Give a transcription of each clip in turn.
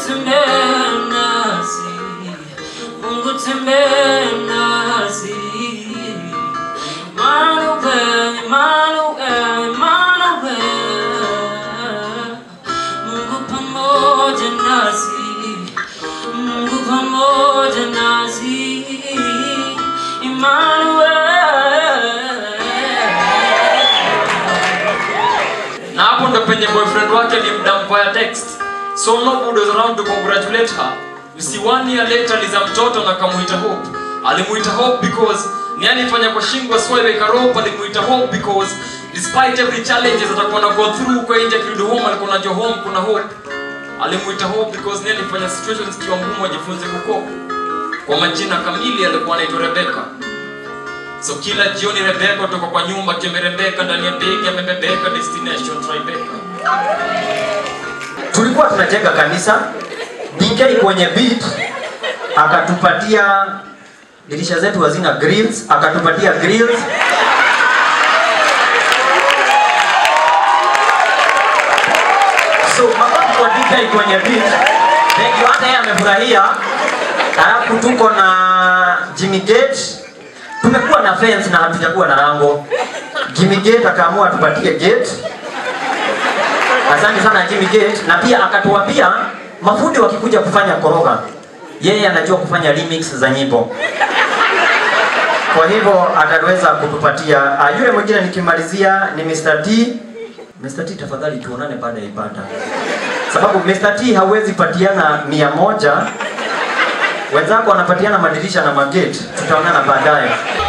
tembea nasi, Mungu tembea nasi. Emmanuel, Emmanuel, Emmanuel. Mungu pamoja nasi, Mungu pamoja nasi. Emmanuel. na hapo ndo penye boyfriend wake alimdump via text so nobody was around to congratulate her you see one year later aliza mtoto na kamuita hope alimuita hope because ni alifanya kwa shingo sweleka rope alimuita hope because despite every challenges atakuwa na go through kwa nje kirudi home alikuwa najua home kuna hope alimuita hope because ni alifanya situations kiwa ngumu ajifunze kukopa kwa majina kamili alikuwa anaitwa rebeka so kila jioni rebeka toka kwa nyumba kimerembeka ndani ya ndege amebebeka destination tribeka tulikuwa tunajenga kanisa DK kwenye beat akatupatia dirisha zetu hazina grills akatupatia grills so makofi kwa DK kwenye beat thank you hata yeye amefurahia alafu tuko na Jimmy Gate tumekuwa na fence na hatujakuwa na lango Jimmy Gate akaamua tupatie gate Asante sana Jimmy Gate na pia akatuambia mafundi wakikuja kufanya koroga, yeye anajua kufanya remix za nyimbo. Kwa hivyo ataweza kutupatia. Uh, yule mwingine nikimalizia ni Mr. T. Mr. T tafadhali tuonane baada ya ibada. Sababu Mr. T hawezi patiana mia moja. Wenzako wanapatiana madirisha na magate. Tutaonana baadaye.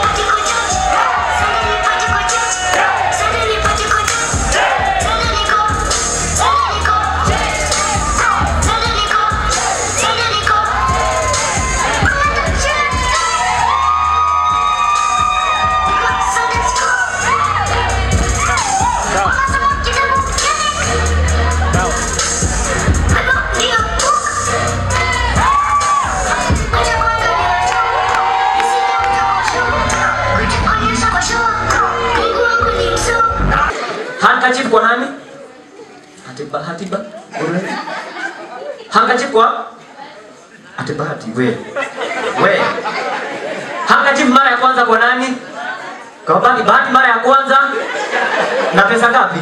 Handkerchief kwa nani? Hatiba, hatiba. Ule. Handkerchief kwa? Hatiba, hati, we. We. Handkerchief mara ya kwanza kwa nani? Kwa bahati, bahati mara ya kwanza. Na pesa ngapi?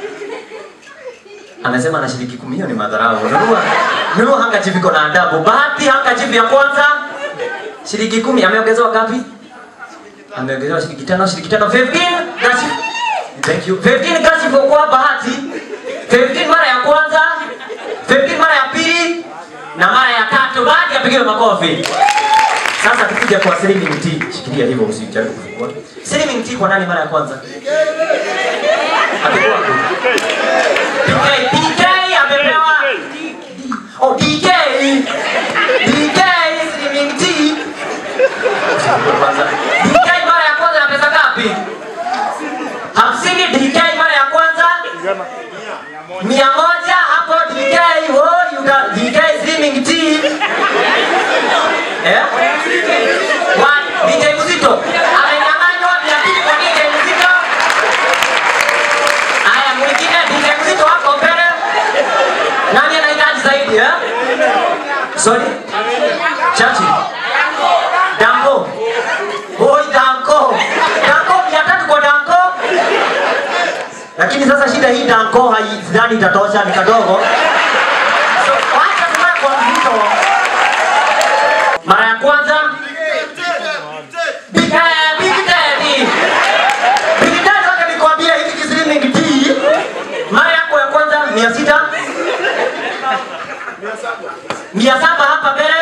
Amesema na shilingi kumi, hiyo ni madharau. Nunua, nunua handkerchief iko na adabu. Bahati handkerchief ya kwanza shilingi kumi, ameongezewa ngapi? Ameongezewa shilingi tano, shilingi tano, 15 handkerchief. Thank you. 15 kasi kwa bahati. 15 mara ya kwanza, 15 mara ya pili na mara ya tatu. Bahati apigiwe makofi. Sasa tukija kwa Slimming T. Shikilia hivyo usijaribu kufungua. Slimming T kwa nani mara ya kwanza? Apigwa. PK, PK amepewa. Oh, DK. DK Slimming T. Kwanza. DK mara ya kwanza na pesa ngapi? hamsini DK mara ya kwanza mia moja hapo DK oh, you got DK slimming tea eh? One, DJ Mzito amenyang'anywa mia mbili kwa DJ Mzito. Haya, mwingine DJ Mzito hapo mbele. Nani anahitaji zaidi eh? Sorry, Chachi Dango Boy Danko Danko mia tatu kwa Danko lakini sasa shida hii danko haidhani itatosha ni kadogo so, wacha tukae kwa mzito mara ya kwanza Big Daddy, Big Daddy. Big Daddy, wacha nikwambie hiki kislimming tea mara yako ya kwanza mia sita mia saba hapa mbele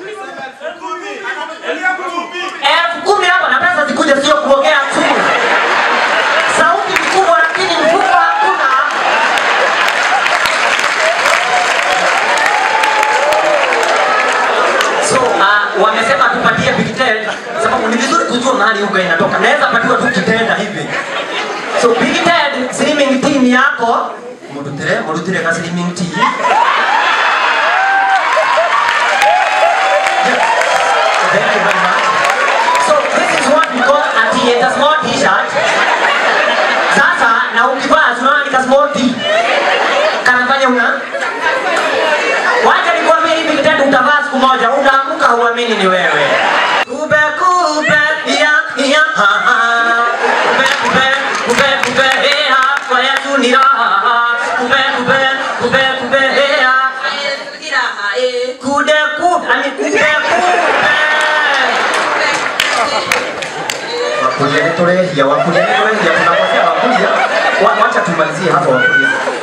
elfu kumi hapa na pesa zikuja sio kuongea tu sauti ni kubwa lakini mfuko hakuna so uh, wamesema tupatie Big Ted sababu ni vizuri kujua mahali uga inatoka naweza patiwa tu kitenda hivi so Big Ted slimming team yako murutire murutire ka slimming tea Thank you very much. So this is what we call a tea, it's a small t-shirt. Sasa na ukivaa tunaona ni ka small tea. Kanafanya una. Wacha nikwambie Ani kupe kupe. Wakulia ni turehia, wakulia ni turehia, tunakosea wakulia. Wa- Wacha tumalizie hapo wakulia.